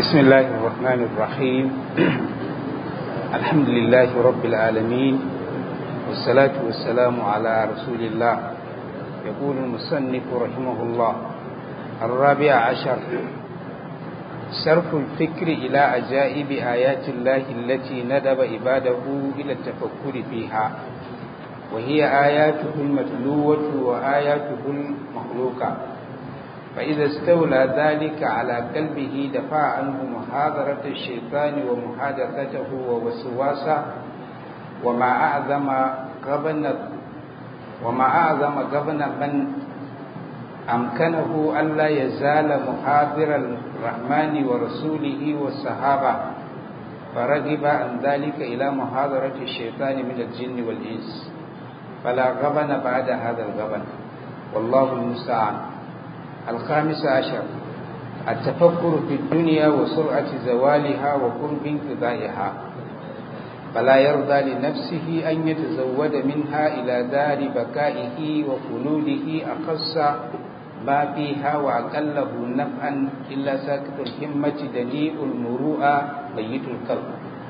بسم الله الرحمن الرحيم الحمد لله رب العالمين والصلاة والسلام على رسول الله يقول المصنف رحمه الله الرابع عشر صرف الفكر إلى عجائب آيات الله التي ندب عباده إلى التفكر فيها وهي آياته المتلوة وآياته المخلوقة فإذا استولى ذلك على قلبه دفع عنه محاضرة الشيطان ومحادثته ووسواسه وما أعظم غبن وما أعظم غبن من أمكنه ألا يزال محاضر الرحمن ورسوله والصحابة فرغب عن ذلك إلى محاضرة الشيطان من الجن والإنس فلا غبن بعد هذا الغبن والله المستعان الخامس عشر التفكر في الدنيا وسرعة زوالها وقرب انقضائها فلا يرضى لنفسه أن يتزود منها إلى دار بكائه وخلوده أخص ما فيها وأقله نفعا إلا ساكت الهمة دنيء المروءة ميت القلب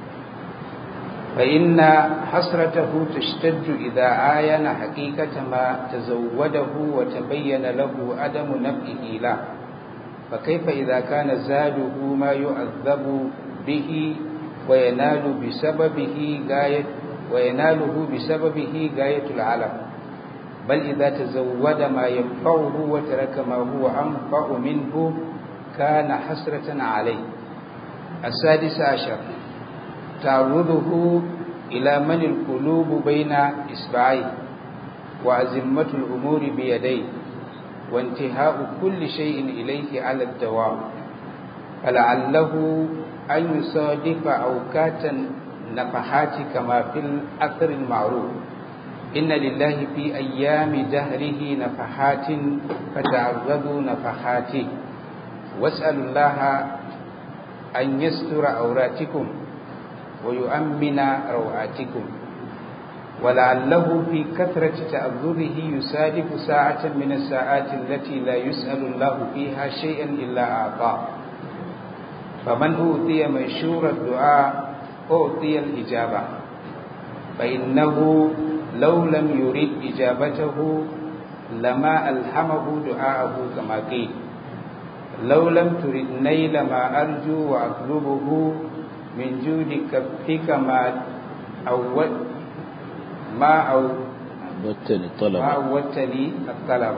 فإن حسرته تشتد إذا عاين حقيقة ما تزوده وتبين له عدم نفعه له فكيف إذا كان زاده ما يعذب به وينال بسببه غاية ويناله بسببه غاية العالم بل إذا تزود ما ينفعه وترك ما هو أنفع منه كان حسرة عليه السادس عشر تعرضه إلى من القلوب بين إصبعيه وأزمة الأمور بيديه وانتهاء كل شيء إليه على الدوام فلعله أن يصادف أوقات نفحات كما في الأثر المعروف إن لله في أيام دهره نفحات فتعرضوا نفحاته واسألوا الله أن يستر عوراتكم ويؤمن روعاتكم ولعله في كثرة تأذره يصادف ساعة من الساعات التي لا يسأل الله فيها شيئا إلا أعطاه فمن أوتي منشور الدعاء أعطي الإجابة فإنه لو لم يرد إجابته لما ألهمه دعاءه كما قيل لو لم ترد نيل ما أرجو وأطلبه من جود كفك ما أول ما أو عودتني الطلب ما عودتني الطلب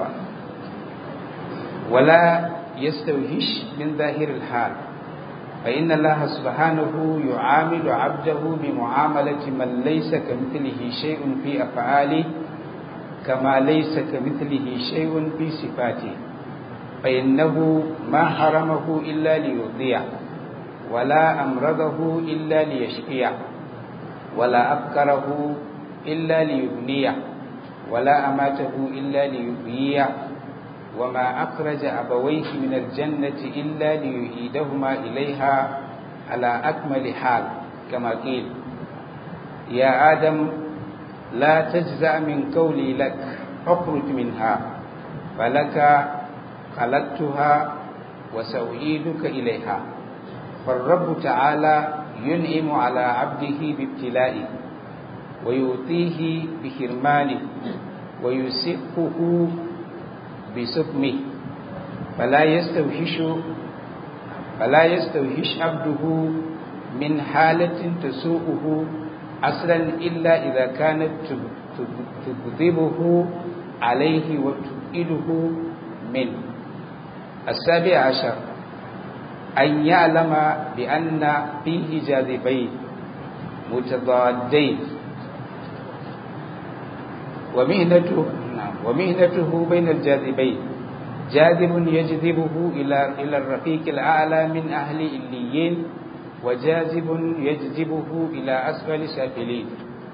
ولا يستوهش من ظاهر الحال فإن الله سبحانه يعامل عبده بمعاملة من ليس كمثله شيء في أفعاله كما ليس كمثله شيء في صفاته فإنه ما حرمه إلا ليرضيه ولا أمرضه إلا ليشفيه ولا أبكره إلا ليبنيه ولا أماته إلا ليحييه وما أخرج أبويه من الجنة إلا ليعيدهما إليها على أكمل حال كما قيل يا آدم لا تجزع من قولي لك اخرج منها فلك خلقتها وسأعيدك إليها فالرب تعالى ينعم على عبده بابتلائه ويؤتيه بحرمانه ويسقه بسقمه فلا يستوحش فلا يستوحش عبده من حالة تسوءه أصلا إلا إذا كانت تغضبه عليه وتبئله منه السابع عشر أن يعلم بأن فيه جاذبين متضادين ومهنته ومهنته بين الجاذبين جاذب يجذبه إلى إلى الرفيق الأعلى من أهل إليين وجاذب يجذبه إلى أسفل سافلين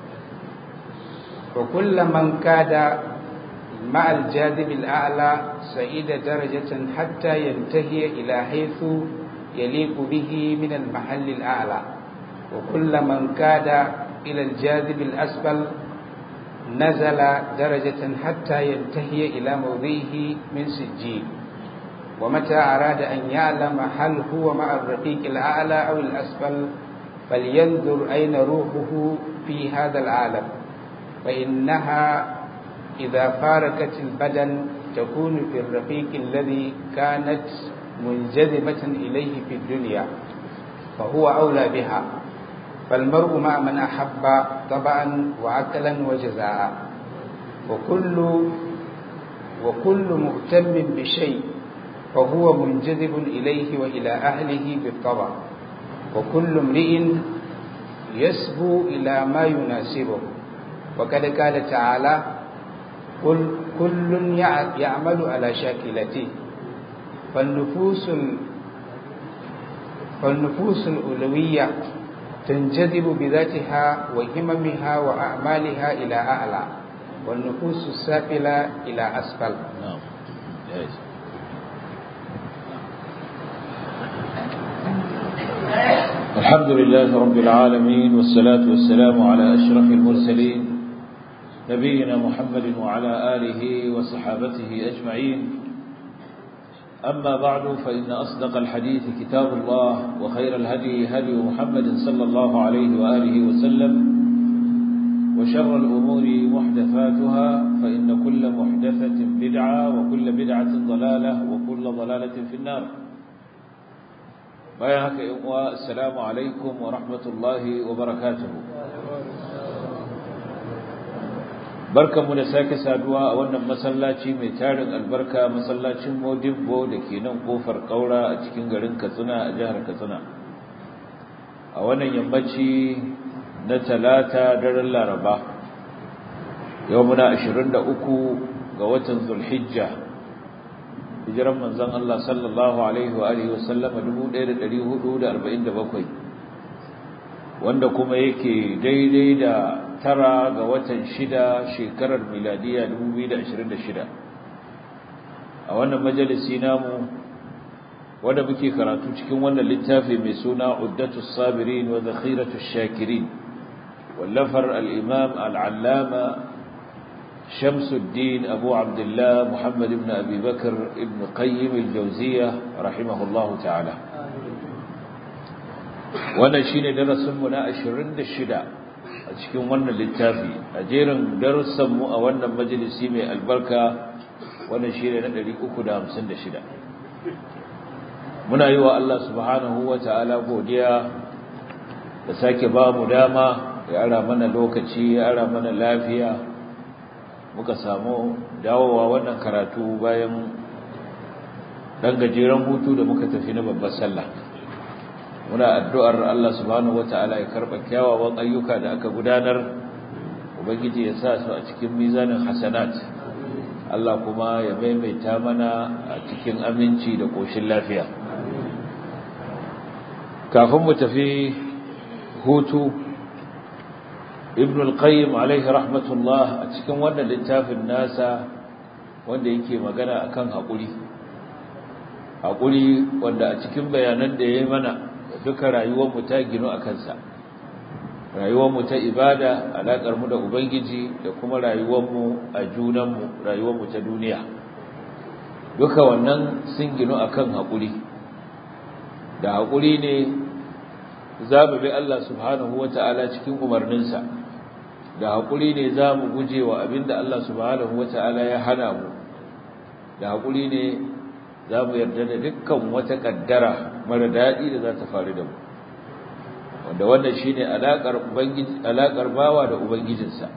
وكل من كاد مع الجاذب الأعلى سعيد درجة حتى ينتهي إلى حيث يليق به من المحل الأعلى وكل من كاد إلى الجاذب الأسفل نزل درجة حتى ينتهي إلى موضعه من سجين ومتى أراد أن يعلم هل هو مع الرقيق الأعلى أو الأسفل فلينظر أين روحه في هذا العالم فإنها إذا فارقت البدن تكون في الرقيق الذي كانت منجذبة إليه في الدنيا فهو أولى بها فالمرء مع من أحب طبعا وعقلا وجزاء وكل وكل مهتم بشيء فهو منجذب إليه وإلى أهله بالطبع وكل امرئ يسبو إلى ما يناسبه وقد قال تعالى قل كل يعمل على شاكلته فالنفوس فالنفوس الأولوية تنجذب بذاتها وهممها وأعمالها إلى أعلى والنفوس السافلة إلى أسفل نعم جائز الحمد لله رب العالمين والصلاة والسلام على أشرف المرسلين نبينا محمد وعلى آله وصحابته أجمعين أما بعد فإن أصدق الحديث كتاب الله وخير الهدي هدي محمد صلى الله عليه وآله وسلم وشر الأمور محدثاتها فإن كل محدثة بدعة وكل بدعة ضلالة وكل ضلالة في النار بايعك السلام عليكم ورحمة الله وبركاته barkan mu da sake saduwa a wannan masallaci mai tarin albarka masallacin Modibbo da ke nan kofar Kaura a cikin garin Katsina a jihar Katsina a wannan yammaci na talata daren Laraba yau muna 23 ga watan Zulhijja hijiran manzon Allah sallallahu alaihi wa alihi wasallam 1447 wanda kuma yake daidai da tara ga watan shida shekarar miladiya 2026 a wannan majalisi namu wanda muke karatu cikin wannan littafi mai suna Uddatus Sabirin wa Zakhiratus Shakirin wallafar al-Imam al-Allama Shamsuddin Abu Abdullah Muhammad ibn Abi Bakr ibn Qayyim al-Jawziyya rahimahullahu ta'ala wannan shine darasin mu na 26 a cikin wannan littafi a jerin darussanmu a wannan majalisi mai albarka wannan shi ne na 356 muna yi wa Allah subhanahu wa ta'ala godiya da sake ba mu dama ya ara mana lokaci ya ara mana lafiya muka samu dawowa wannan karatu bayan ɗan gajeren hutu da muka tafi na babbar sallah muna addu'ar Allah subhanahu wata'ala ya karɓa kyawawan ayyuka da aka gudanar ubangiji ya sa su a cikin mizanin hasanat Allah kuma ya maimaita mana a cikin aminci da ƙoshin lafiya kafin mu tafi hutu ibn al-qayyim alaihi rahmatullah a cikin wannan littafin nasa wanda yake magana akan haƙuri haƙuri wanda a cikin bayanan da ya yi mana duka rayuwarmu ta ginu a kansa rayuwarmu ta ibada alaƙarmu da ubangiji da kuma rayuwarmu a junanmu rayuwarmu ta duniya duka wannan sun ginu a kan haƙuri da haƙuri ne za mu bi Allah subhanahu wa ta'ala cikin umarninsa da haƙuri ne za mu guje wa abin da Allah subhanahu wa ta'ala ya hana mu da haƙuri ne za mu yarda da dukkan wata ƙaddara mara daɗi da za ta faru da mu wanda wannan shi ne alaƙar bawa da ubangijinsa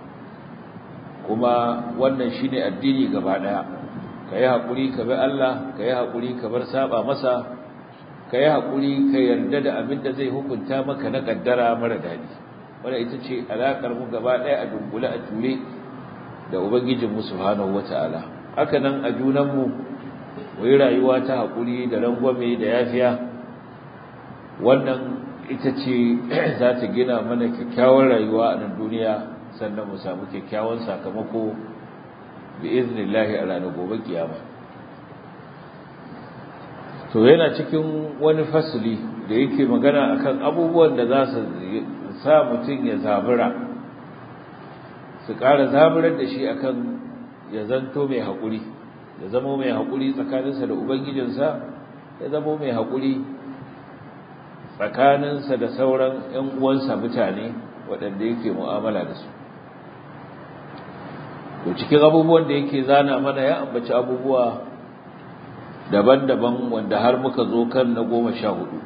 kuma wannan shi ne addini gaba ɗaya ka yi haƙuri ka bi Allah ka yi haƙuri ka bar saba masa ka yi haƙuri ka yarda da abin da zai hukunta maka na ƙaddara mara daɗi wanda ita ce alaƙar mu gaba ɗaya a dunkule a ture da ubangijinmu subhanahu wata'ala haka nan a junanmu mu yi rayuwa ta haƙuri da rangwame da yafiya wannan ita ce za ta gina mana kyakkyawar rayuwa a nan duniya sannan mu samu kyakkyawan sakamako bi iznillahi a ranar gobe kiyama to yana cikin wani fasili da yake magana akan abubuwan da za su sa mutum ya zabura su ƙara zaburar da shi akan ya zanto mai haƙuri ya zama mai haƙuri tsakaninsa da ubangijinsa ya zama mai haƙuri tsakaninsa da sauran ‘yan uwansa mutane waɗanda yake mu'amala da su to cikin abubuwan da yake zana mana ya ambaci abubuwa daban-daban wanda har muka zo kan na goma sha hudu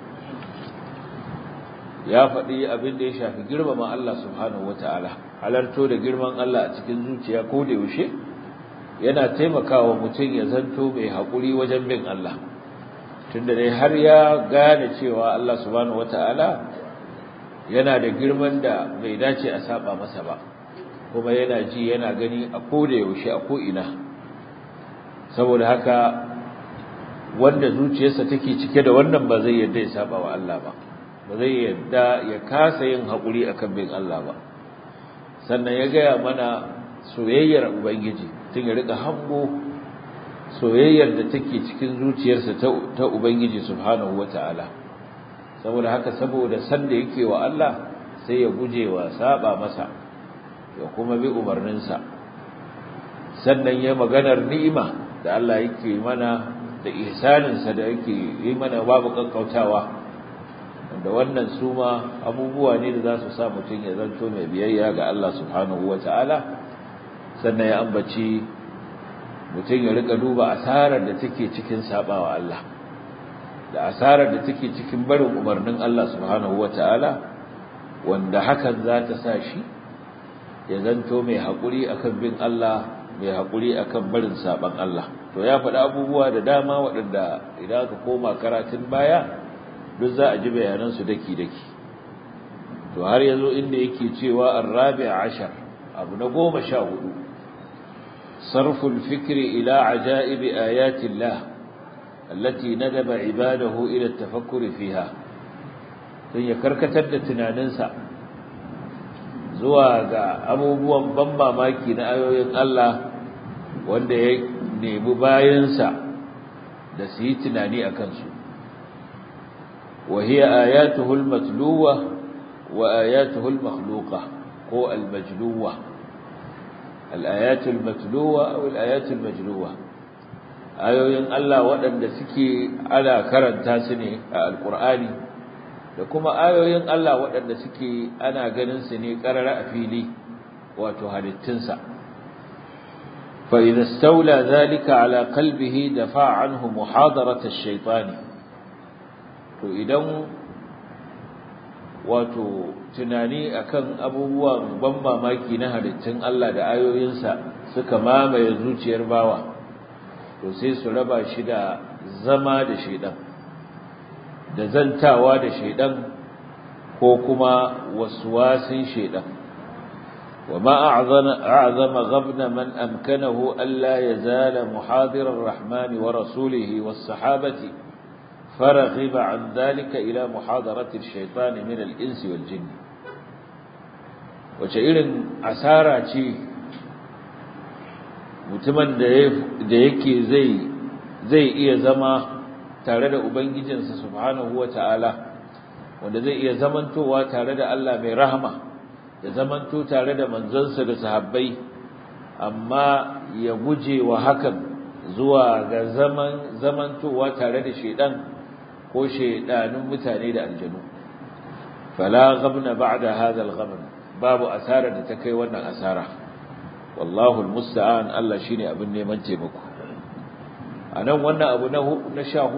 ya faɗi abin da ya shafi girmama Allah subhanahu wata'ala halarto da girman Allah a cikin zuciya ko da yaushe yana taimakawa mutum ya zanto mai haƙuri wajen bin Allah tunda dai har ya gane cewa Allah subhanahu wata'ala yana da girman da bai dace a saba masa ba kuma yana ji yana gani a ko da yaushe a ko ina saboda haka wanda zuciyarsa take cike da wannan ba zai yarda ya saba wa Allah ba ba zai yarda ya kasa yin haƙuri akan bin Allah ba sannan ya gaya mana soyayyar ubangiji tun ya rika hango soyayyar da take cikin zuciyarsa ta ubangiji subhanahu wataala saboda haka saboda san da yake wa Allah sai ya guje wa saba masa ya kuma bi umarninsa sannan ya maganar ni'ima da Allah yake mana da ihsaninsa da yake yi mana babu kankautawa da wannan su ma abubuwa ne da za su sa mutum ya zanto mai biyayya ga Allah subhanahu wa ta'ala sannan ya ambaci mutum ya rika duba asarar da take cikin sabawa Allah da asarar da take cikin barin umarnin Allah subhanahu wa ta'ala wanda hakan za ta sa shi ya zanto mai haƙuri akan bin Allah mai haƙuri akan barin saban Allah to ya faɗi abubuwa da dama waɗanda idan aka koma karatun baya duk za a ji bayanansu daki-daki to har yazo inda yake cewa ar-rabi' ashar abu na goma sha hudu sarful fikri ila ajaib ayati Allah allati nadaba ibadahu ila at-tafakkuri fiha dan ya karkatar da tunaninsa zuwa ga abubuwan ban mamaki na ayoyin Allah wanda ya nemi bayansa da su yi tunani a kansu وهي آياته المتلوة وآياته المخلوقة هو المجلوة الآيات المتلوة أو الآيات المجلوة ayoyin Allah waɗanda suke ana karanta su ne a alƙur'ani da kuma ayoyin Allah waɗanda suke ana ganin su ne ƙarara a fili wato halittunsa fa idza stawla dhalika ala qalbihi dafa anhu muhadarat ash-shaytani to idan wato tunani akan abubuwan ban mamaki na halittun Allah da ayoyinsa suka mamaye zuciyar bawa to sai su raba shi da zama da shedan da zantawa da shedan ko kuma waswasin shedan وما أعظم, أعظم غبن من أمكنه ألا يزال محاضر الرحمن ورسوله والصحابة فرغب عن ذلك إلى محاضرة الشيطان من الإنس والجن وشئر أسارة mutumin da yake zai zai iya zama tare da ubangijinsa subhanahu wata'ala wanda zai iya zamantowa tare da Allah mai rahama da zamanto tare da manzansa da sahabbai amma ya guje wa hakan zuwa ga zaman zamantowa tare da shedan ko shedanun mutane da aljanu fala ghabna ba'da hadha al-ghabn babu asara da ta kai wannan asara wallahu almusta'an Allah shine abin neman taimako anan wannan abu na na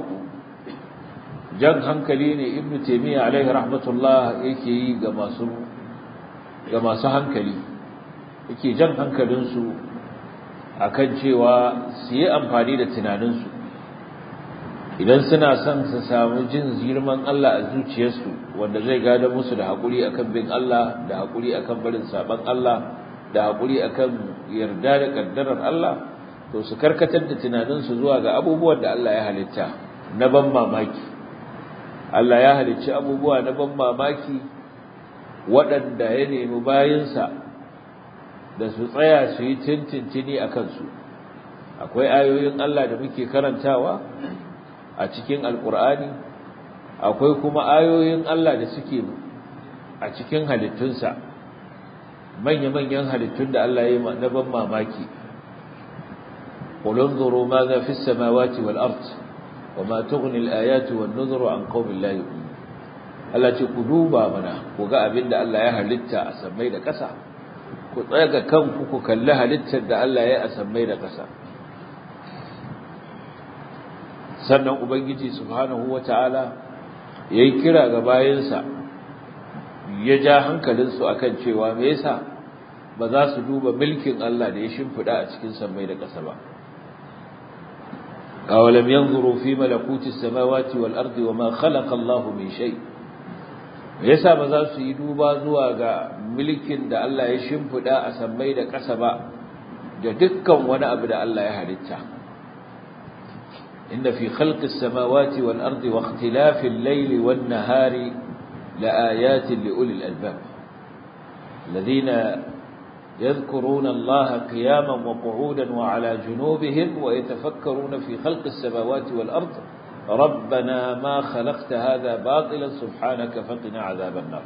14 jan hankali ne ibnu taymiya alaihi rahmatullah yake yi ga masu ga masu hankali yake jan hankalin su akan cewa su yi amfani da tunanin su idan suna son su samu jin girman Allah a zuciyarsu wanda zai gada musu da hakuri akan bin Allah da hakuri akan barin saban Allah da haƙuri akan yarda da ƙaddarar Allah to su karkatar da tunaninsu zuwa ga abubuwan da Allah ya halitta na ban mamaki Allah ya halicci abubuwa na ban mamaki waɗanda ya nemi bayinsa da su tsaya su yi tintintini a kansu akwai ayoyin Allah da muke karantawa a cikin alƙur'ani akwai kuma ayoyin Allah da suke a cikin halittunsa manya-manyan halittun da Allah ya yi na ban mamaki qul anzuru madha fis samawati wal ard wama tughni al ayatu wan nuzuru an qaumin la yu'minun Allah ce ku duba mana ku ga abinda Allah ya halitta a sammai da ƙasa ku tsaya ga kanku ku kalli halittar da Allah ya yi a sammai da ƙasa sannan ubangiji subhanahu wataala yayi kira ga bayansa ya ja hankalinsu akan cewa me yasa ba za su duba mulkin Allah da ya shimfida a cikin sammai da ƙasa ba awalam yanzuru fi malakuti samawati wal ardi wama khalaqa Allahu min shay me yasa ba za su yi duba zuwa ga mulkin da Allah ya shimfida a sammai da ƙasa ba da dukkan wani abu da Allah ya halitta إن في خلق السماوات والأرض واختلاف الليل والنهار لآيات لأولي الألباب الذين يذكرون الله قياما وقعودا وعلى جنوبهم ويتفكرون في خلق السماوات والأرض ربنا ما خلقت هذا باطلا سبحانك فقنا عذاب النار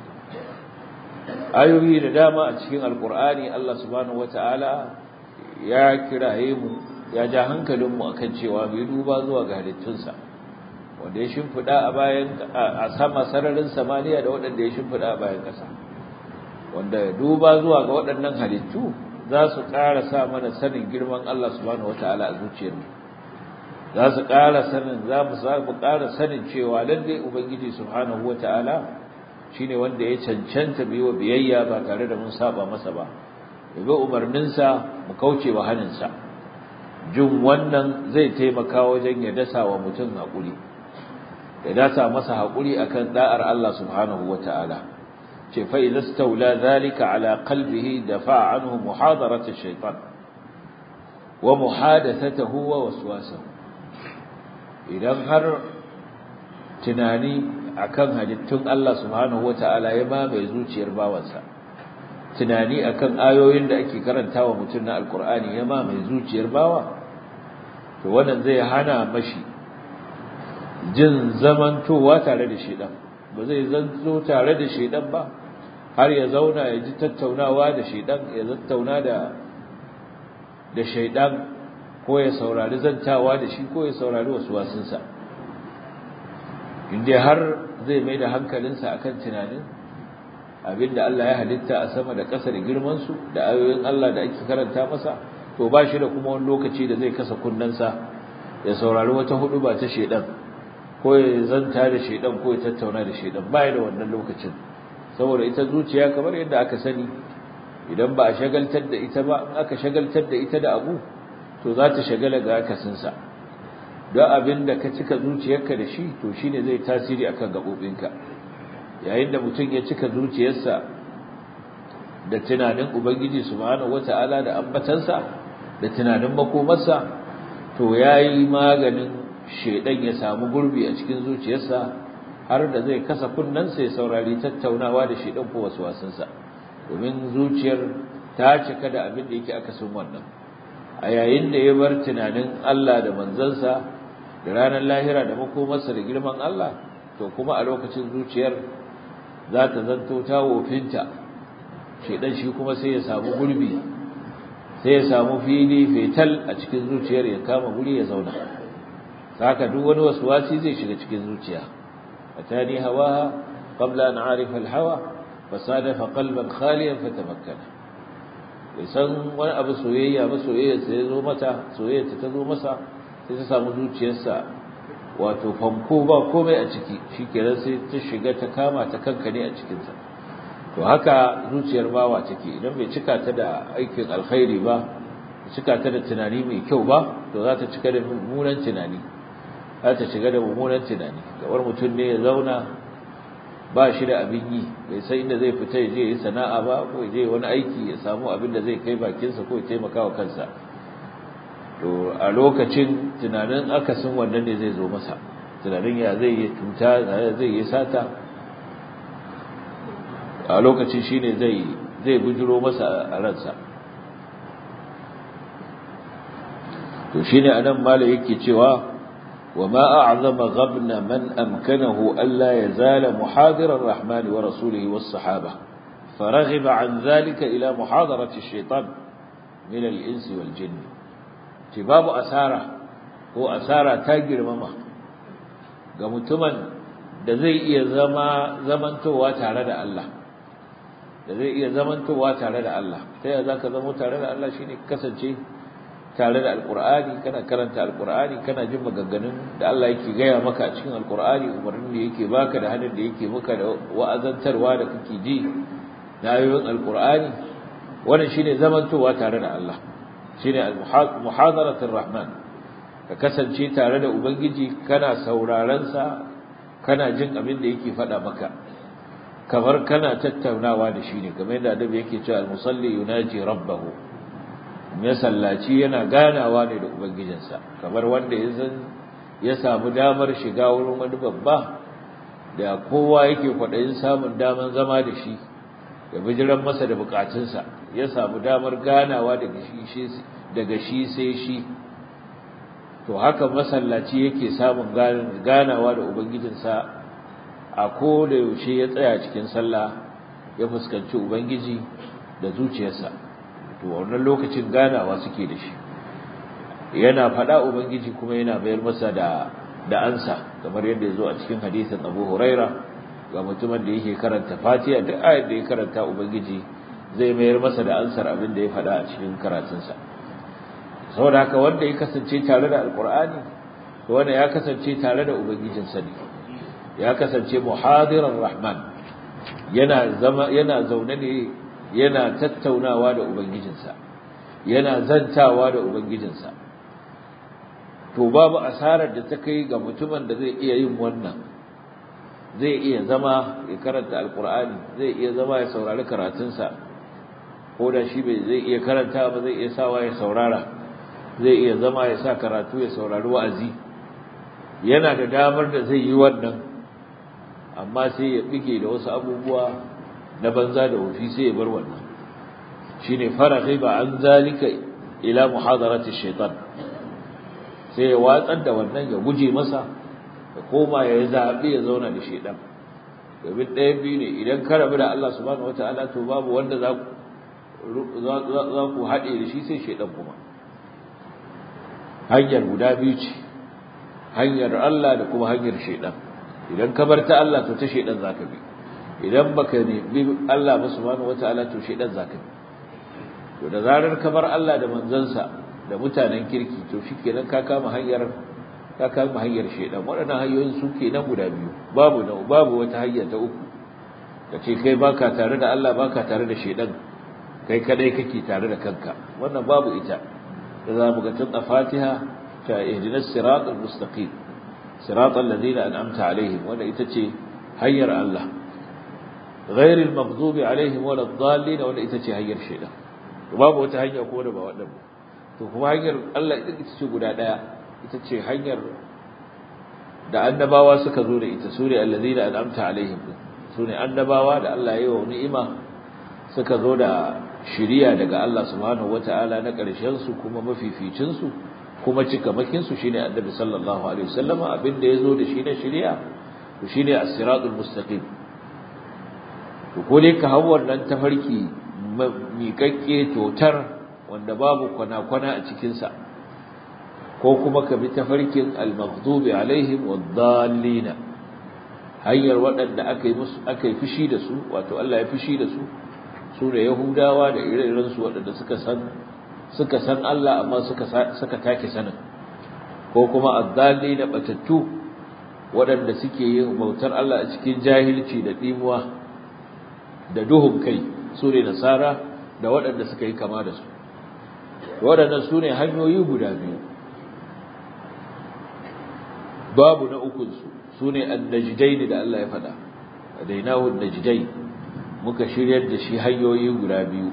ayoyi da dama a cikin alkur'ani Allah subhanahu wataala ya kiraye mu ya ja hankalinmu akan cewa bai duba zuwa ga halittunsa wanda ya shimfida a bayan a sama sararin samaniya da waɗanda ya shimfida a bayan ƙasa wanda duba zuwa ga waɗannan halittu za su ƙara sa mana sanin girman Allah subhanahu wataala a zuciyarmu za su ƙara sanin za mu mu ƙara sanin cewa lalle ubangiji subhanahu wataala shine wanda ya cancanta biyo biyayya ba tare da mun saba masa ba bi umarninsa mu kauce wa haninsa jin wannan zai taimaka wajen ya dasa wa mutum haƙuri ya dasa masa haƙuri akan da'ar Allah subhanahu wata'ala ce fa idza stawla zalika ala qalbihi dafa'a anhu muhadarat ash-shaytan wa muhadathatuhu wa waswasahu idan har tunani akan halittun Allah subhanahu wata'ala ya mamaye zuciyar bawansa tunani akan ayoyin da ake karantawa mutum na alkur'ani ya mamaye zuciyar bawa to wannan zai hana mashi jin zamantowa tare da shedan ba zai zanto tare da shedan ba har ya zauna ya ji tattaunawa da shedan ya tattauna da da shedan ko ya saurari zantawa da shi ko ya saurari wasu wasunsa inda har zai mai da hankalinsa akan tunanin abinda Allah ya halitta a sama da ƙasa da girman su da ayoyin Allah da ake karanta masa to ba shi da kuma wani lokaci da zai kasa kunnensa ya saurari wata hudu ba ta shedan ko ya zanta da shedan ko ya tattauna da shedan ba ya da wannan lokacin saboda ita zuciya kamar yadda aka sani idan ba a shagaltar da ita ba in aka shagaltar da ita da abu to za ta shagala ga akasinsa don abin da ka cika zuciyarka da shi to shine zai tasiri akan gaɓoɓinka yayin da mutum ya cika zuciyarsa da tunanin ubangiji subhanahu wata'ala da ambatansa da tunanin makomarsa to yayi maganin shedan ya samu gurbi a cikin zuciyarsa har da zai kasa kunnensa ya saurari tattaunawa da shedan ko waswasinsa domin zuciyar ta cika da abin da yake akasin wannan a yayin da ya bar tunanin Allah da manzansa da ranar lahira da makomarsa da girman Allah to kuma a lokacin zuciyar za ta zanto ta wofinta shedan shi kuma sai ya samu gurbi sai ya samu fili fetal a cikin zuciyar ya kama guri ya zauna haka duk wani waswasi zai shiga cikin zuciya atani hawaha qabla an a'rifa al-hawa fasadafa qalban khaliyan fatamakkana bai san wani abu soyayya ba soyayya sai ya zo mata soyayya ta zo masa sai ta samu zuciyarsa wato fanko ba komai a ciki shikenan sai ta shiga ta kama ta kankane a cikinsa to haka zuciyar bawa take idan bai cika ta da aikin alkhairi ba cika ta da tunani mai kyau ba to za ta cika da mummunan tunani za ta shiga da mummunan tunani kamar mutum ne ya zauna ba shi da abin yi bai san inda zai fita ya je yi sana'a ba ko ya je wani aiki ya samu abin da zai kai bakinsa ko ya taimaka wa kansa to a lokacin tunanin akasin wannan ne zai zo masa tunanin ya zai yi cuta ya zai yi sata a lokacin shine zai zai bujiro masa a ransa to shine anan malai yake cewa وما أعظم غبن من أمكنه ألا يزال محاضر الرحمن ورسوله والصحابة فرغب عن ذلك إلى محاضرة الشيطان من الإنس والجن ce babu asara ko asara ta girmama ga mutumin da zai iya zama zamantowa tare da Allah da zai iya zamantowa tare da Allah ta yaya zaka zama tare da Allah shine kasance tare da alqur'ani kana karanta alqur'ani kana jin maganganun da Allah yake gaya maka a cikin alqur'ani umarnin da yake baka da hadin da yake maka da wa'azantarwa da kake ji na ayoyin alqur'ani wannan shine zamantowa tare da Allah shine al-muhadaratur rahman ka kasance tare da ubangiji kana sauraron sa kana jin abin da yake faɗa maka kamar kana tattaunawa da shi ne kamar yadda adabi yake cewa al-musalli yunaji rabbahu ya sallaci yana ganawa ne da ubangijinsa kamar wanda ya san ya samu damar shiga wurin wani babba da kowa yake kwaɗayin samun damar zama da shi ya bijiran masa da bukatunsa ya samu damar ganawa daga shi daga shi sai shi to haka masallaci yake samun ganawa da ubangijinsa a ko da yaushe ya tsaya cikin sallah ya fuskanci ubangiji da zuciyarsa to wannan lokacin ganawa suke da shi yana faɗa ubangiji kuma yana bayar masa da da ansa kamar yadda ya zo a cikin hadisin Abu Huraira ga mutumin da yake karanta Fatiha duk ayar da ya karanta ubangiji zai mayar masa da ansar abin da ya faɗa a cikin karatunsa saboda haka wanda ya kasance tare da alkur'ani to wanda ya kasance tare da ubangijinsa ne ya kasance muhadiran rahman yana zama yana zaune ne yana tattaunawa da ubangijinsa yana zantawa da ubangijinsa to babu asarar da ta kai ga mutumin da zai iya yin wannan zai iya zama ya karanta alkur'ani zai iya zama ya saurari karatunsa ko da shi bai zai iya karanta ba zai iya sawa ya saurara zai iya zama ya sa karatu ya saurari wa'azi yana da damar da zai yi wannan amma sai ya bige da wasu abubuwa na banza da wufi sai ya bar wannan shine farahi ba an zalika ila muhadarati shaitan sai ya watsar da wannan ya guje masa ya koma ya zabi ya zauna da shaitan domin ɗaya biyu ne idan ka rabu da Allah subhanahu wataala to babu wanda za za ku haɗe da shi sai shaitan kuma hanyar guda biyu ce hanyar Allah da kuma hanyar shaidan idan ka bar ta Allah to ta shaidan zaka bi idan baka ne bi Allah ba subhanahu wataala to shaidan zaka bi to da zarar ka bar Allah da manzansa da mutanen kirki to shikenan ka kama hanyar ka kama hanyar shaidan waɗannan hanyoyin su kenan guda biyu babu na babu wata hanya ta uku kace kai baka tare da Allah baka tare da shaidan kai kadai kake tare da kanka wannan babu ita da za mu ga tun a fatiha ta ihdinas siratal mustaqim siratal ladina an'amta alaihim wanda ita ce hanyar Allah ghairil maghdubi alaihim waladdallin wanda ita ce hanyar shaitan babu wata hanya ko da ba wadannan to kuma hanyar Allah ita ce guda daya ita ce hanyar da annabawa suka zo da ita sune alladina an'amta alaihim sune annabawa da Allah ya yi wa ni'ima suka zo da shiriya daga Allah subhanahu wata'ala na ƙarshen su kuma mafificin su kuma cikamakin su shine Annabi sallallahu alaihi wasallama abinda yazo da shi na shiriya to shine as-siratul mustaqim to ko dai ka hawo wannan tafarki miƙaƙƙe totar wanda babu kwana-kwana a cikin sa ko kuma ka bi tafarkin al-maghdubi alaihim wad-dallin hanyar waɗanda aka yi musu aka yi fushi da su wato Allah ya fushi da su su da Yahudawa da ire-irensu waɗanda suka san suka san Allah amma suka suka take sanin ko kuma azzali da batattu waɗanda suke yin bautar Allah a cikin jahilci da dimuwa da duhun kai su ne nasara da waɗanda suka yi kama da su waɗannan su ne hanyoyi guda biyu babu na ukunsu su ne annajidai da Allah ya faɗa adainahu annajidai muka shiryar da shi hanyoyi guda biyu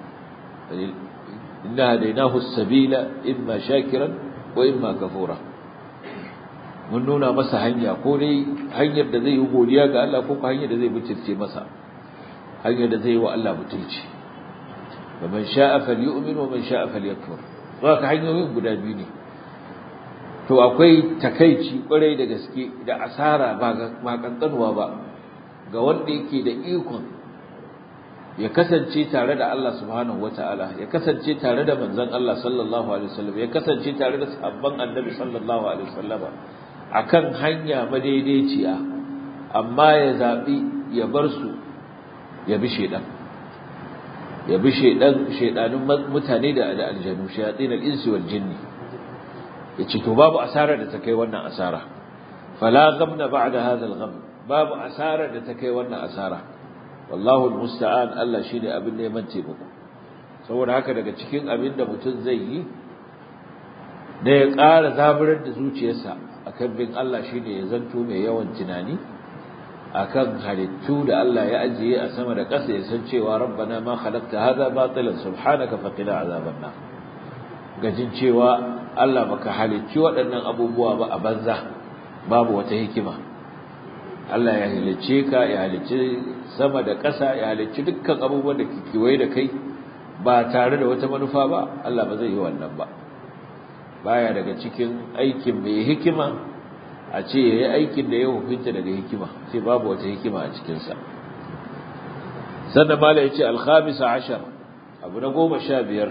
inna hadainahu as-sabila imma shakiran wa imma kafura mun nuna masa hanya ko dai hanyar da zai yi godiya ga Allah ko hanyar da zai butulce masa hanyar da zai yi wa Allah butulci wa man sha'a falyu'min wa man sha'a falyakfur haka hanyoyin guda biyu ne to akwai takeici kwarai da gaske da asara ba ba kankanuwa ba ga wanda yake da ikon ya kasance tare da Allah subhanahu wata'ala ya kasance tare da manzon Allah sallallahu alaihi wasallam ya kasance tare da sahabban annabi sallallahu alaihi wasallam akan hanya madaidaiciya amma ya zabi ya bar su ya bi shedan ya bi shedan shedanun mutane da da aljanu shayatin al-insi wal jinni yace to babu asara da ta kai wannan asara fala ghamna ba'da hadha al-gham babu asara da ta kai wannan asara wallahu almusta'an Allah shine abin neman taimako saboda haka daga cikin abin da mutum zai yi da ya ƙara zaburar da zuciyarsa akan bin Allah shine ya zanto mai yawan tunani akan halittu da Allah ya ajiye a sama da ƙasa ya san cewa rabbana ma khalaqta hadha batilan subhanaka faqina azaban nar gajin cewa Allah baka halicci waɗannan abubuwa ba a banza babu wata hikima Allah ya halicce ka ya halicci sama da ƙasa ya halicci dukkan abubuwan da kewaye da kai ba tare da wata manufa ba Allah ba zai yi wannan ba baya daga cikin aikin mai hikima a ce ya yi aikin da ya hukunta daga hikima sai babu wata hikima a cikinsa sannan mala ya ce alhamisa ashar abu na goma sha biyar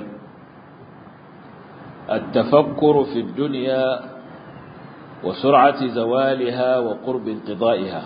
التفكر في الدنيا وسرعة زوالها وقرب انقضائها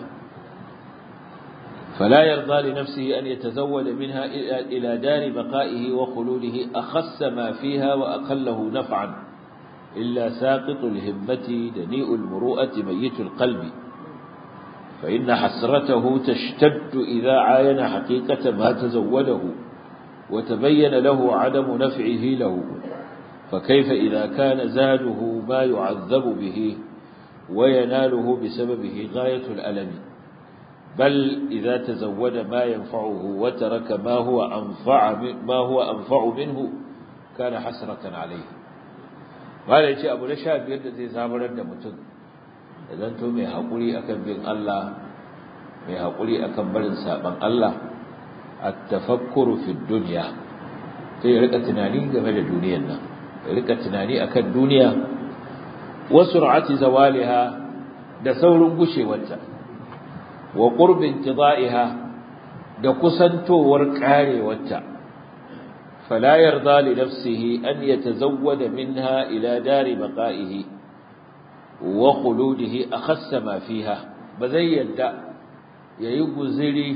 فلا يرضى لنفسه أن يتزود منها إلى دار بقائه وخلوده أخس ما فيها وأقله نفعا إلا ساقط الهمة دنيء المروءة ميت القلب فإن حسرته تشتد إذا عاين حقيقة ما تزوده وتبين له عدم نفعه له فكيف إذا كان زاده ما يعذب به ويناله بسببه غاية الألم بل إذا تزود ما ينفعه وترك ما هو أنفع ما هو أنفع منه كان حسرة عليه قال يجي أبو لشاب يد زي زامر الدمتن إذا أنتم مي حقولي أكن بين الله مي حقولي أكن بلن سابن الله التفكر في الدنيا sai rika tunani game da duniyar nan rika tunani akan duniya wa sur'ati zawaliha da saurin gushewarta wa qurbin qidaiha da kusantowar karewarta fala yarda li nafsihi an yatazawwada minha ila dari baqaihi wa khuludihi akhassa ma fiha bazai yadda yayi guziri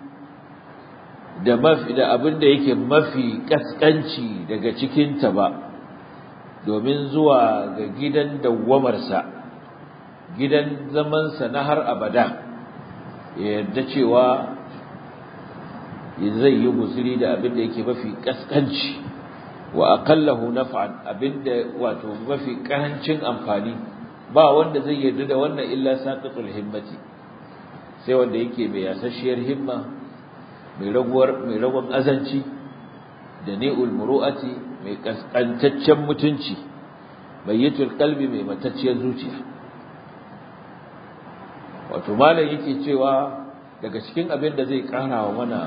da mafi da abin da yake mafi kaskanci daga cikinta ba domin zuwa ga gidan dawwamarsa gidan zamansa na har abada ya yarda cewa zai yi guzuri da abin da yake mafi kaskanci wa aqallahu naf'an abin da wato mafi karancin amfani ba wanda zai yarda da wannan illa saqitul himmati sai wanda yake mai yasasshiyar himma mai raguwar mai ragon azanci da ni'ul muru'ati mai kaskantaccen mutunci bayyatul qalbi mai matacciyar zuciya wato malam yake cewa daga cikin abin da zai kara wa mana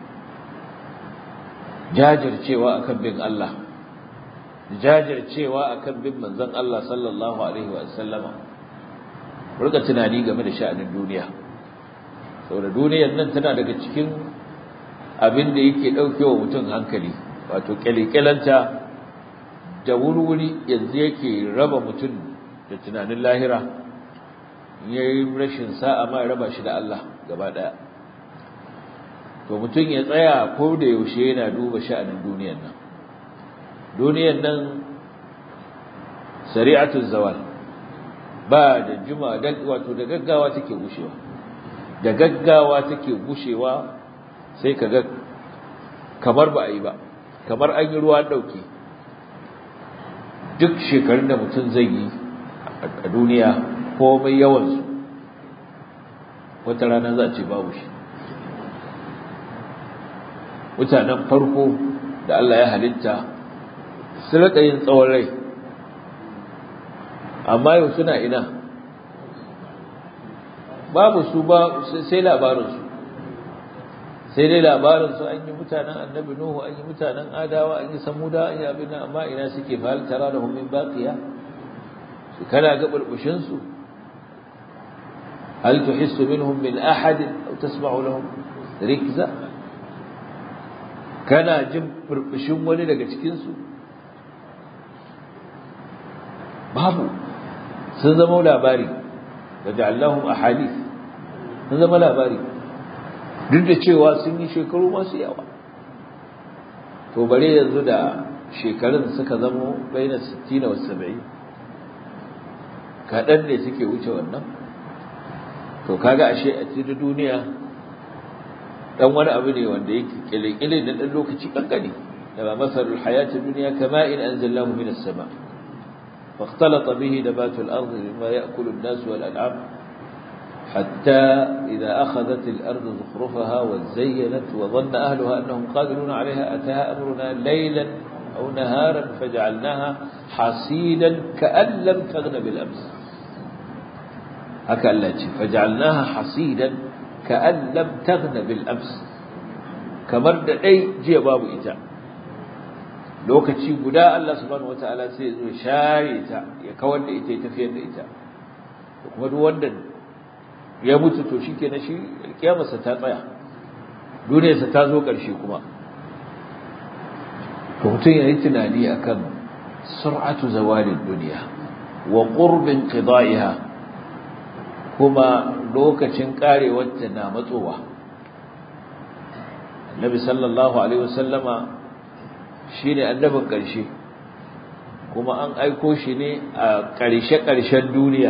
jajircewa akan bin Allah jajircewa akan bin manzon Allah sallallahu alaihi wa sallama rika tunani game da sha'anin duniya saboda duniyar nan tana daga cikin abin da yake daukewa mutum hankali wato kyalikyalanta da wuri yanzu yake raba mutum da tunanin lahira yayi rashin sa'a ma ya raba shi da Allah gaba daya to mutum ya tsaya ko da yaushe yana duba sha'anin duniyar nan duniyar nan sari'atul zawal ba da juma da wato da gaggawa take gushewa da gaggawa take gushewa sai kaga kamar ba a yi ba kamar an yi ruwa dauke duk shekarun da mutum zai yi a duniya komai yawansu wata rana za a ce babu shi mutanen farko da Allah ya halitta su rika yin tsawon rai amma yau suna ina babu su ba sai labarinsu sai dai labarinsu an yi mutanen annabi nuhu an yi mutanen adawa an yi samuda an yi abin amma ina suke fahal tara da hummin baqiya su kana ga burbushin su hal tuhissu minhum min ahad aw tasma'u lahum rikza kana jin furbushin wani daga cikinsu babu sun zama labari da ja'allahum ahadith sun zama labari duk da cewa sun yi shekaru masu yawa to bare yanzu da shekarun suka zama baina 60 wa 70 kaɗan ne suke wuce wannan to kaga ashe a cikin duniya dan wani abu ne wanda yake kile-kile da dan lokaci kankani da ba masalul hayatid dunya kama in anzalahu minas sama فاختلط به نبات الأرض مما يأكل الناس والأنعام حتى إذا أخذت الأرض زخرفها وزينت وظن أهلها أنهم قادرون عليها أتاها أمرنا ليلا أو نهارا فجعلناها حصيدا كأن لم تغن بالأمس هكا التي فجعلناها حصيدا كأن لم تغن بالأمس كمرد أي جي باب إتاء lokaci guda Allah subhanahu wataala sai zo share ta ya kawar da ita ya tafiyar da ita kuma duk wanda ya mutu to shikenan shi kiyamarsa ta tsaya duniyarsa ta zo ƙarshe kuma to mutum ya yi tunani akan sur'atu zawalin duniya wa qurbin qida'iha kuma lokacin karewar ta na matsowa Nabi sallallahu alaihi wasallama shine annabin ƙarshe kuma an aiko shi ne a ƙarshe-ƙarshen duniya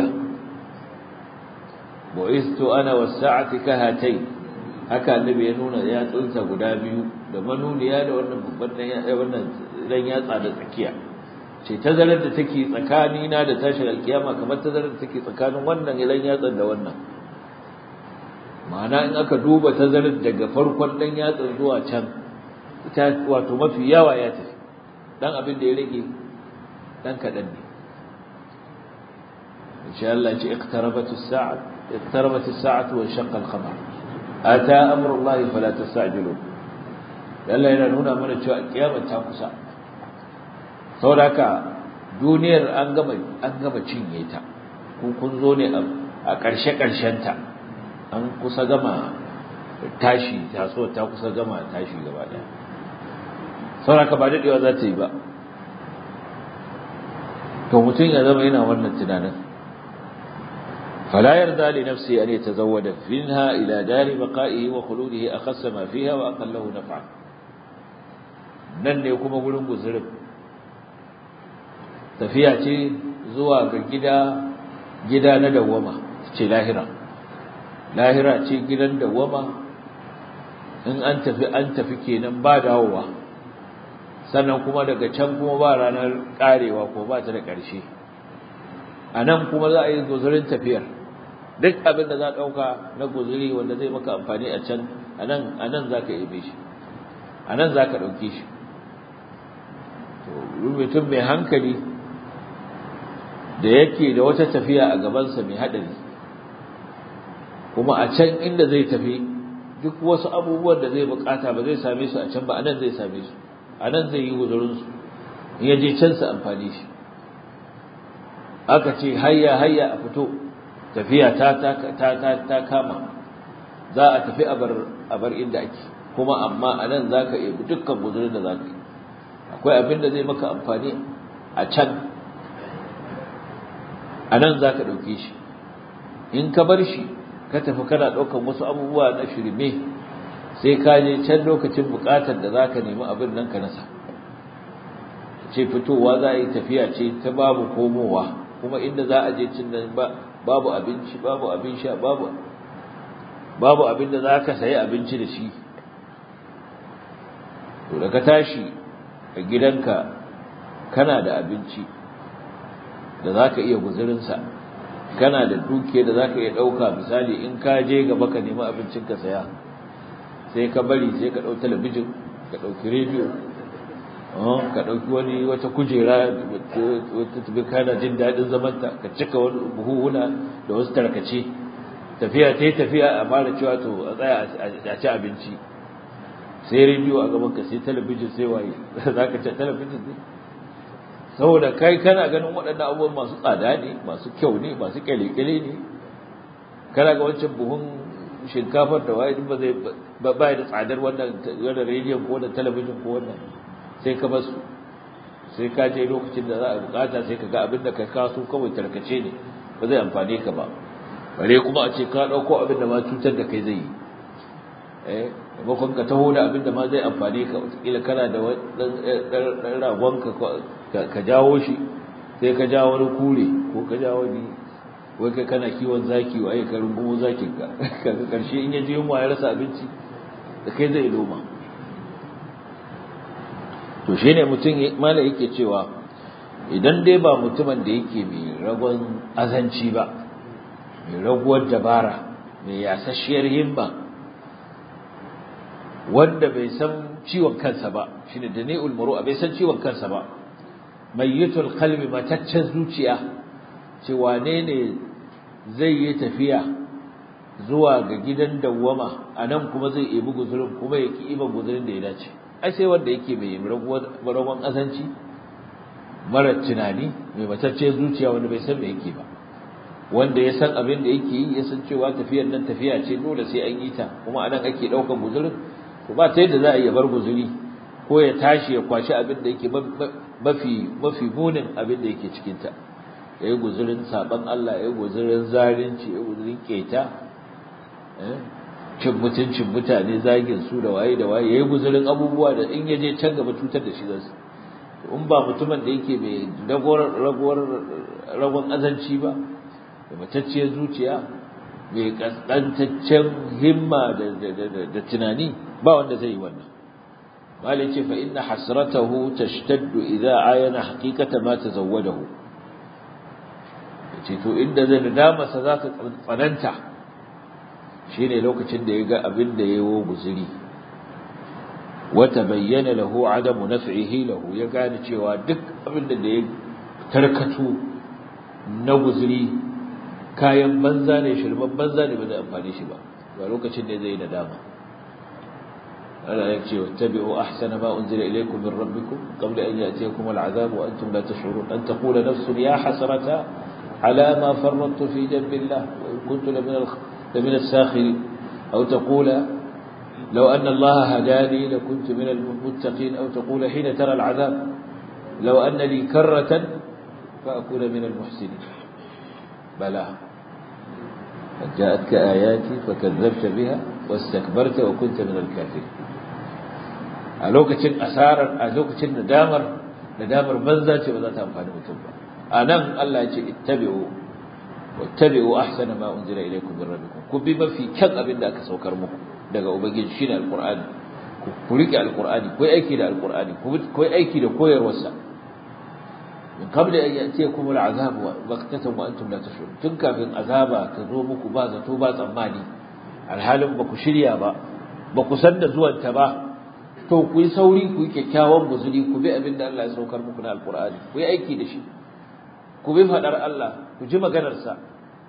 bu'istu ana was-sa'ati kahatai haka annabi ya nuna ya tsunsa guda biyu da manuniya da wannan babban dan wannan dan yatsa da tsakiya ce tazarar da take tsakani na da tashin alkiyama kamar tazarar da take tsakanin wannan ilan yatsan da wannan ma'ana in aka duba tazarar daga farkon dan yatsan zuwa can ita wato mafi yawa ya tafi dan abin da ya rage dan kadan ne insha Allah ya ce iqtarabat as-sa'at iqtarabat as-sa'atu wa shaqqa al-qamar ata amru Allah fala tastajilu Allah yana nuna mana cewa kiyama ta kusa saboda duniyar an gama an gama cinye ta kun kun zo ne a ƙarshe ƙarshen ta an kusa gama tashi taso ta kusa gama tashi gaba daya saboda ba dadewa za ta yi ba to mutum ya zama yana wannan tunanin فلا يرضى لنفسه أن يتزود منها إلى دار بقائه وخلوده أخص ما فيها وأقله نفعا nan ne kuma gurin guzurin tafiya ce zuwa ga gida gida na dawwama ce lahira lahira ce gidan dawwama in an tafi an tafi kenan ba dawowa sannan kuma daga can kuma ba ranar karewa ko ba ta da ƙarshe a nan kuma za a yi guzurin tafiyar duk abin da za a ɗauka na guzuri wanda zai maka amfani a can a nan za ka yabe shi a nan za ka ɗauke shi mutum mai hankali da yake da wata tafiya a gabansa mai haɗari kuma a can inda zai tafi duk wasu abubuwan da zai bukata ba zai same su a can ba a nan zai same su a nan zai yi guzurinsu in ya je can su amfani shi aka ce hayya hayya a fito tafiya ta ta ta ta kama za a tafi a bar inda ake kuma amma a nan za ka yi dukkan guzurin da za ka yi akwai abin da zai maka amfani a can a nan za ka ɗauke shi in ka bar shi ka tafi kana ɗaukan wasu abubuwa na shirme sai ka je can lokacin buƙatar da za ka nemi abin nan ka nasa ce fitowa za a yi tafiya ce ta babu komowa kuma inda za a je cin nan babu abinci babu abin sha babu babu abin da za ka sayi abinci da shi to da ka tashi a gidanka kana da abinci da za ka iya guzurinsa kana da duke da za ka iya ɗauka misali in ka je gaba ka nemi abincin ka saya sai ka bari sai ka ɗau talabijin ka ɗauki rediyo ka ɗauki wani wata kujera wata tabi kana jin daɗin zamanta ka cika wani buhuhuna da wasu tarkace tafiya ta yi tafiya a fara cewa to a tsaya a ci abinci sai rediyo a gaban ka sai talabijin sai waye za ka ci talabijin ne saboda kai kana ganin waɗannan abubuwan masu tsada ne masu kyau ne masu kyale-kyale ne kana ga wancan buhun shinkafar da waye ba zai ba da tsadar wannan wannan rediyon ko da talabijin ko wannan sai ka basu sai ka je lokacin da za a bukata sai ka ga abin da ka kaso kawai tarkace ne ba zai amfane ka ba bare kuma a ce ka dauko abin da ma cutar da kai zai yi eh maimakon ka taho da abin da ma zai amfane ka wataƙila kana da ɗan ragon ka jawo shi sai ka jawo wani kure ko ka jawo wani wai kai kana kiwon zaki wa ka rungumo zakin ka kaga karshe in ya je yunwa ya rasa abinci da kai zai loma to shine mutum mala yake cewa idan dai ba mutumin da yake mai ragon azanci ba mai raguwar dabara mai yasasshiyar himma wanda bai san ciwon kansa ba shine da ne ulmuru bai san ciwon kansa ba mayyitul qalbi mataccen zuciya ce wane ne zai yi tafiya zuwa ga gidan dawwama anan kuma zai ibi guzurin kuma ya ki iban guzurin da ya dace ai sai wanda yake mai ragon azanci mara tunani mai mataccen zuciya wanda bai san me yake ba wanda ya san abin da yake yi ya san cewa tafiyar nan tafiya ce dole sai an yi ta kuma anan ake daukan guzurin to ba ta yadda za a iya bar guzuri ko ya tashi ya kwashi abin da yake mafi mafi munin abin da yake cikin ta yayi guzurin saban Allah yayi guzurin zalunci yayi guzurin keta eh cin mutuncin mutane zagin su da waye da waye yayi guzurin abubuwa da in yaje can gaba cutar da shi zasu in ba mutumin da yake mai ragowar ragowar ragon azanci ba da matacciyar zuciya mai kaskantaccen himma da tunani ba wanda zai yi wannan malai ce fa inna hasratahu tashtaddu idza ayana haqiqata ma tazawwadahu yace to inda zai nadama sa za ta tsananta shine lokacin da ya ga abin da yayi guzuri wa tabayyana lahu adamu naf'ihi lahu ya gane cewa duk abin da ya tarkato na guzuri kayan banza ne shirman banza ne ba zai amfani shi ba ba lokacin da zai yi nadama Allah ya ce wattabi'u ahsana ma unzila ilaykum min rabbikum qabla an ya'tiyakum al'adhab wa antum la tash'urun an taqula nafsun ya hasrata ala ma farrattu fi jambillah wa in kuntu la min as-sakhirin aw taqula لو أن الله هداني لكنت من المتقين أو تقول حين ترى العذاب لو أن لي كرة فأكون من المحسنين بلى قد جاءتك آياتي فكذبت بها واستكبرت وكنت من الكافرين a lokacin asarar a lokacin nadamar nadamar banza ce ba za ta amfani mutum ba a nan Allah ya ce ittabi'u wattabi'u ahsana ma unzila ilaykum min rabbikum ku bi mafi kyan abin da aka saukar muku daga ubangiji shine alqur'ani ku rike alqur'ani ku aiki da alqur'ani ku aiki da koyarwarsa min qabli an ya'tiyakum al'azab waqtatan wa antum la tashurun tun kafin azaba ta zo muku ba zato ba tsammani alhalin ba ku shirya ba ba ku san da zuwan ta ba to ku yi sauri ku yi kyakkyawan guzuri ku bi abin da Allah ya saukar muku na alqur'ani ku yi aiki da shi ku bi fadar Allah ku ji maganar sa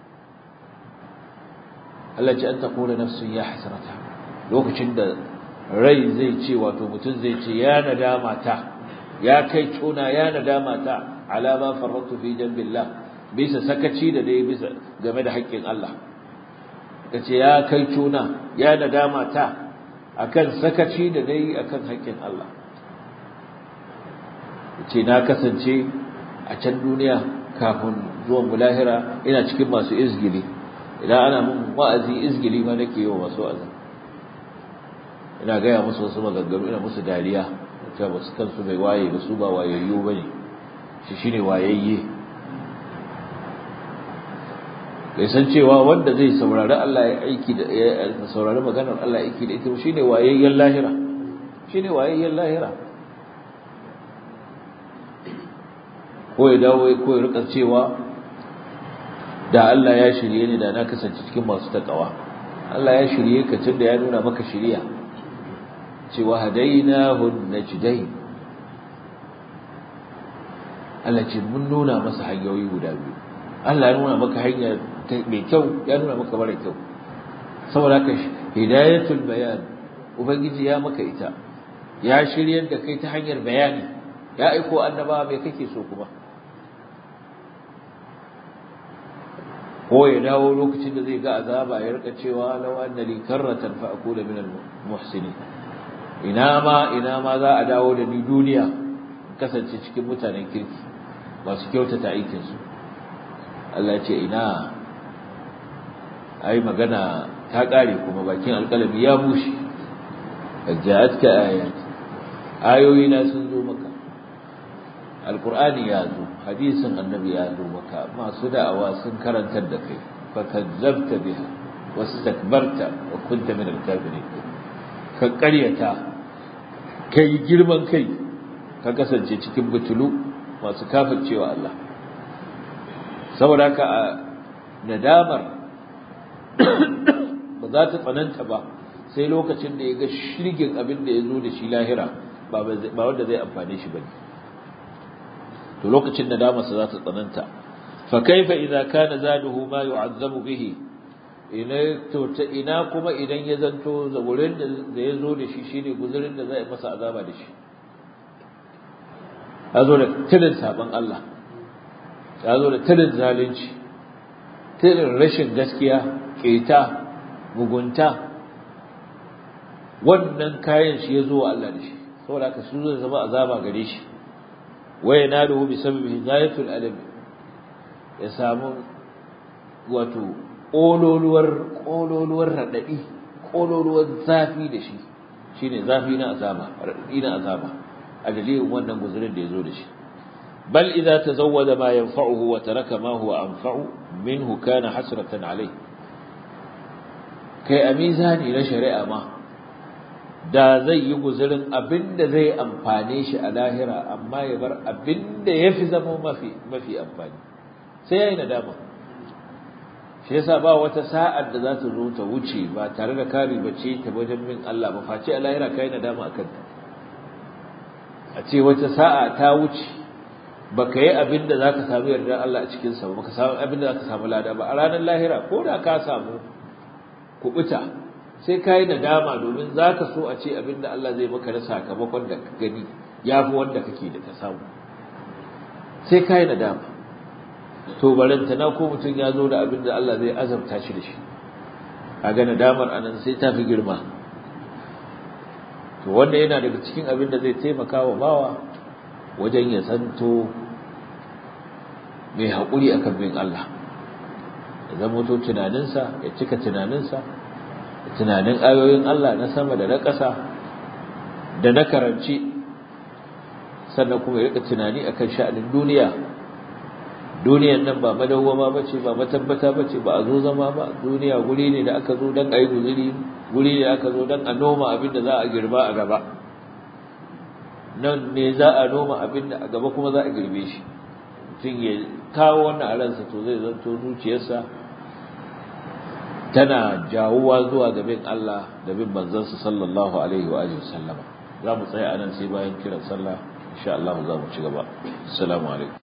Allah ce an taqula nafsun ya hasrata lokacin da rai zai ce wato mutum zai ce ya nadama ta ya kai tona ya nadama ta ala ma farratu fi jambillah bisa sakaci da dai bisa game da haƙƙin Allah kace ya kai tona ya nadama ta akan sakaci da dai akan haƙƙin Allah ce na kasance a can duniya kafin zuwan mulahira ina cikin masu izgili idan ana mun wa'azi izgili ma nake yi wa masu wa'azi ina gaya musu wasu maganganu ina musu dariya cewa ba su kansu bai waye ba su ba wayayyu ba ne shi shi ne wayayye bai san cewa wanda zai saurari Allah ya aiki da ya saurari maganar Allah ya aiki da ita shi ne wayayyen lahira shi ne wayayyen lahira ko ya dawo ko ya rika cewa da Allah ya shirye ni da na kasance cikin masu takawa Allah ya shirye ka tunda ya nuna maka shiriya cewa hadainahu najdain Allah ce mun nuna masa hanyoyi guda biyu Allah ya nuna maka hanya mai kyau ya nuna maka mara kyau saboda haka hidayatul bayan ubangiji ya maka ita ya shiryar da kai ta hanyar bayani ya aiko annabawa mai kake so kuma ko ya dawo lokacin da zai ga azaba ya rika cewa law anna li karratan fa akuna min al muhsinin ina ma ina ma za a dawo da ni duniya kasance cikin mutanen kirki masu kyautata aikin su Allah ya ce ina ai magana ta kare kuma bakin alƙalami ya bushe ja'atka ayat ayoyi na sun zo maka alqur'ani ya zo hadisin annabi ya zo maka masu da'awa sun karantar da kai fakazzabta biha wastakbarta wa kunta min al-kafirin ka ƙaryata kai girman kai ka kasance cikin butulu masu kafircewa Allah saboda haka a nadamar ba za ta tsananta ba sai lokacin da ya ga shirgin abin da ya zo da shi lahira ba wanda zai amfane shi ba ne to lokacin nadamarsa za ta tsananta fa kaifa idza kana zaduhu ma yu'azzabu bihi ina to ta ina kuma idan ya zanto zaburin da ya zo da shi shine guzurin da zai masa azaba da shi ya zo da tilin saban Allah ya zo da tilin zalunci tilin rashin gaskiya keta mugunta wannan kayan shi ya zo wa Allah da shi saboda haka su zai zama azaba gare shi waya naduhu bi sababi hidayatul alam ya samu wato kololuwar kololuwar radadi kololuwar zafi da shi shine zafi na azaba radadi na azaba a dalilin wannan guzurin da ya zo da shi bal idza tazawwada ma yanfa'uhu wa taraka ma huwa anfa'u minhu kana hasratan alayhi kai a mizani na shari'a ma da zai yi guzurin abinda zai amfane shi a lahira amma ya bar abinda ya fi zama mafi mafi amfani sai ya yi nadama shi yasa ba wata sa'ar da za ta zo ta wuce ba tare da kari bace ta wajen min Allah ba face a lahira kai nadama a kanta a ce wata sa'a ta wuce baka yi abinda za ka samu yardar Allah a cikinsa ba baka samu abinda za ka samu lada ba a ranar lahira ko da ka samu kubuta sai ka yi nadama domin za ka so a ce abinda Allah zai maka na sakamakon da ka gani ya fi wanda kake da ka samu sai ka yi nadama to barantana ko mutum ya zo da abinda Allah zai azabta shi da shi a ga nadamar anan sai ta fi girma to wanda yana daga cikin abin da zai taimaka wa bawa wajen ya santo mai haƙuri akan bin Allah ya zama to tunaninsa ya cika tunaninsa tunanin ayoyin Allah na sama da na ƙasa da na karanci sannan kuma ya rika tunani akan sha'anin duniya duniyan nan ba madawwama bace ba matabbata bace ba a zo zama ba duniya guri ne da aka zo dan ayi guzuri guri ne aka zo dan a noma abin da za a girba a gaba nan ne za a noma abin da a gaba kuma za a girbe shi mutum ya kawo wannan a ransa to zai zanto zuciyarsa tana jawuwa zuwa ga bin Allah da bin manzansa sallallahu alaihi wa alihi sallama za mu tsaya anan sai bayan kiran sallah insha Allah za mu ci gaba assalamu alaikum